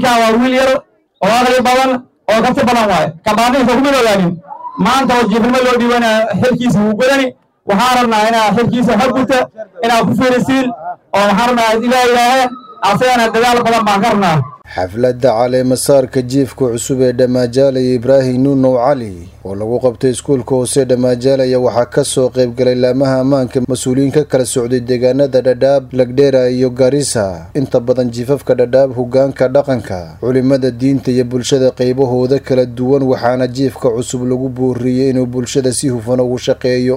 ninkan waa wiil yar oo aqli badan oo karti badan waaye kabaaniinka kuma ogaanin maanta oo jiifnimo loo dhiibana xilkiisa wuu godani waxaan rabnaa inaa xilkiisa haguta inaa ku fiirisiin oo waxaan rabnaa ilaa ilaahe asagana dadaal badan baan ka rabnaa xafladda caleemasaarka jiifka cusub ee dhammaajaalaya ibraahim nuunow cali oo lagu qabtay iskuulka hoose dhammaajaalaya waxaa ka soo qaybgalay laamaha ammaanka mas-uuliyiin ka kala socday deegaanada dhadhaab lagdheera iyo garisa inta badan jiifafka dhadhaab hogaanka dhaqanka culimada diinta iyo bulshada qaybahooda kala duwan waxaana jiifka cusub lagu booriyey inuu bulshada si hufan ugu shaqeeyo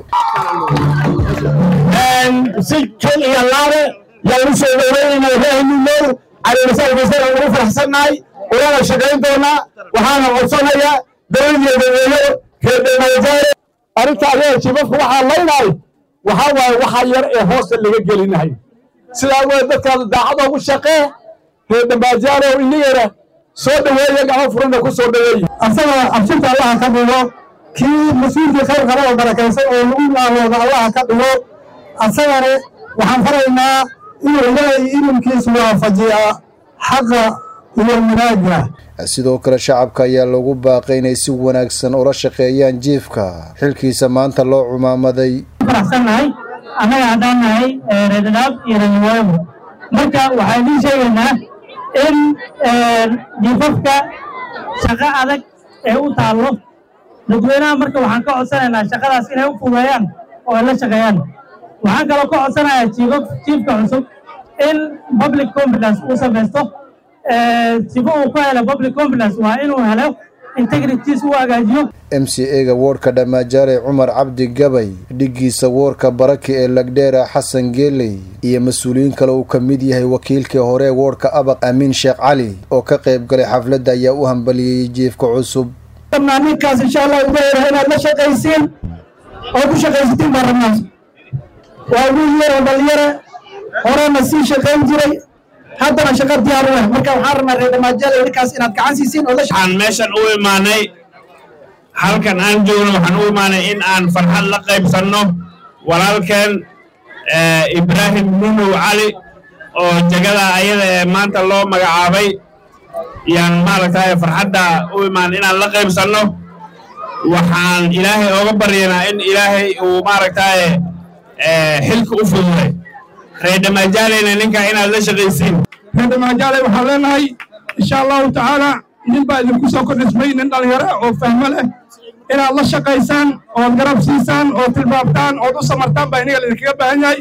si jol iyo laabe yaan u soo dhaweynayna ibraahim nuunow caleemasaarkiisana ugu faraxsannahay ulana shaqayn doonaa waxaana codsanayaa dowladiyo dadweyne reer dhamaajaale arrinta adiga jiifafka waxaa laynahay waxaa waaye waxa yar ee hoosta laga gelinahay sidaa weye dadkaada daacad ugu shaqee reer dhamaajaale oo inagana soo dhaweeya gacmo furana ku soo dhaweeya asagoo absinta allaha ka dhigo kii mas-uulkii khayr qaba oo barakaysan oo lagu naarooda allaha ka dhigo asagana waxaan faraynaa inuu ilaahay ilimkiisu waafajiyaa xaqa iyo manaaga sidoo kale shacabka ayaa lagu baaqay inay si wanaagsan ula shaqeeyaan jiifka xilkiisa maanta loo cumaamaday faraxsannahay annaga haddaan nahay reerdhadhaab iyo reerniwaago marka waxaan idiin sheegaynaa in jiifafka shaqo adag ee u taallo dadweynaha marka waxaan ka codsanaynaa shaqadaas inay u fudeeyaan oo ay la shaqeeyaan waxaan kaloo ka codsanayaa jiifaf jiifka cusub in public confidence uu samaysto sifo uu ku helo public confidence waa inuu helo integrities uu hagaajiyo m c ega woodhka dhamaajaale cumar cabdi gabay dhigiisa woorka baraki ee lagdheera xasan geeley iyo mas-uuliyiin kale uu ka mid yahay wakiilkii hore woodhka abaq amiin sheekh cali oo ka qayb galay xafladda ayaa u hambaliyeyey jiifka cusub rabnaa ninkaas insha allah uga hera inaad la shaqaysiin oo ku shaqaysatiin baan rabnaa waa wiil yar oo dhalinyara horena sii shaqayn jiray haddana shaqa diyaar u leh marka waxaan rabnaa reer dhamaajaale ninkaas inaad gacan siisiin oo la waxaan meeshan u imaanay halkan aan joogno waxaan u imaanay in aan farxad la qaybsanno walaalkeen ibraahim nunow cali oo jegada ayada ee maanta loo magacaabay yaan maaragtay farxadda u imaanay inaan la qaybsanno waxaan ilaahay ooga baryanaa in ilaahay uu maaragtay xilka u fududay reer dhamaajaleyna ninka inaad la shaqaysiin reer dhamaajaale waxaan leenahay insha allahu tacaala nin baa idinku soo kordhismay nin dhalinyaro oo fahmo leh inaad la shaqaysaan ood garab siisaan ood tilmaamtaan ood u samartaan baa inaga laidinkaga baahan yahay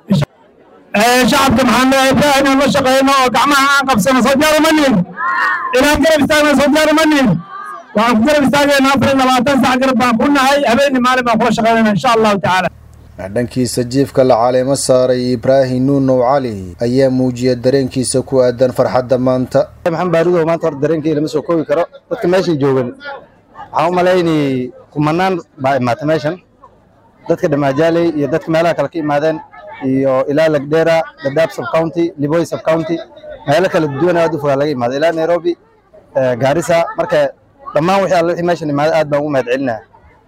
shacabka maxaan leeyahay ibraah inaan la shaqeyno oo gacmaha aan qabsano soo diyaar uma nihin inaan garab istaagno soo diyaar uma nihin waxaan ku garab istaagayna afar iyo labaatan sac garab baan ku nahay habeenii maalin baan kula shaqeynayna insha allahu tacaala dhankiisa jiifka la caleemo saaray ibraahim nuunow cali ayaa muujiyay dareenkiisa ku aadan farxadda maanta maxamed baarudow maanta horta dareenkii lama soo koobi karo dadka meeshan joogan waxaan u malaynay kumanaan baa imaatay meeshan dadka dhammaajaaley iyo dadka meelaha kale ka imaadeen iyo ilaa lagdheera dadaab subcounty liboy subcounty meelo kala duwan aad u fogaa laga imaaday ilaa nairobi gaarisa marka dhammaan wixii alle wixii meeshan imaaday aad baan ugu mahad celinaa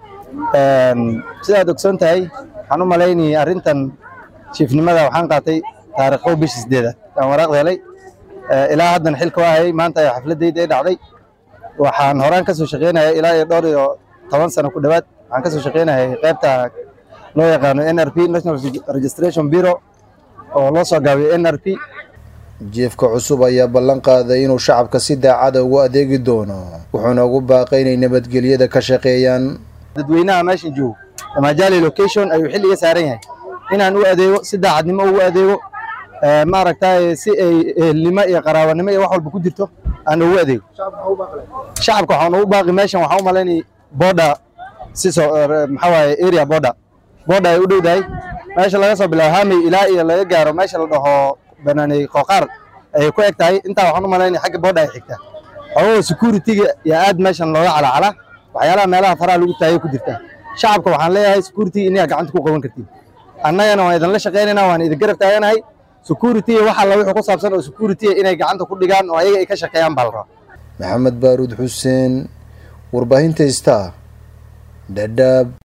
sidaad ogsoon tahay waxaan u malaynayay arrintan jiifnimada waxaan qaatay taariikhow bishii sideeda aan waraaqda helay ilaa haddan xilka waa hayay maanta ayaa xafladayda ay dhacday waxaan horaan ka soo shaqaynayay ilaa iyo dhowr iyo toban sano ku dhowaad waxaan ka soo shaqaynayay qaybta loo yaqaano n r p national registration bureau oo loo soo gaabiyo n r p jiifka cusub ayaa ballan qaaday inuu shacabka si daacada ugu adeegi doono wuxuuna ugu baaqay inay nabadgelyada ka shaqeeyaan dadweynaha meeshan joogo dhamaajaali location ayuu xilliga saaran yahay inaan u adeego si daacadnimo ugu adeego maaragtay si ay ehelnimo iyo qaraabanimo iyo wax walba ku jirto aan ugu adeego shacabka waxaan ugu baaqi meeshan waxaan u malaynay border si soo maxaa waaye area border border ay u dhowdahay meesha laga soo bilaabo hamey ilaa iyo laga gaaro meesha la dhaho banaaney qooqaar ayay ku eg tahay intaa waxaan u malaynay xagga border ay xigta xogoo security-ga iyo aad meeshan looga calacala waxyaalaha meelaha faraha lagu taagay ku jirta shacabka waxaan leeyahay security inaad gacanta ku qaban kartiin annagana waan idinla shaqaynaynaa waan idin garab taaganahay security wax alla wixii ku saabsan oo security inay gacanta ku dhigaan oo ayaga ay ka shaqeeyaan baa la rabaa maxamed baaruud xuseen warbaahinta star dhadhaab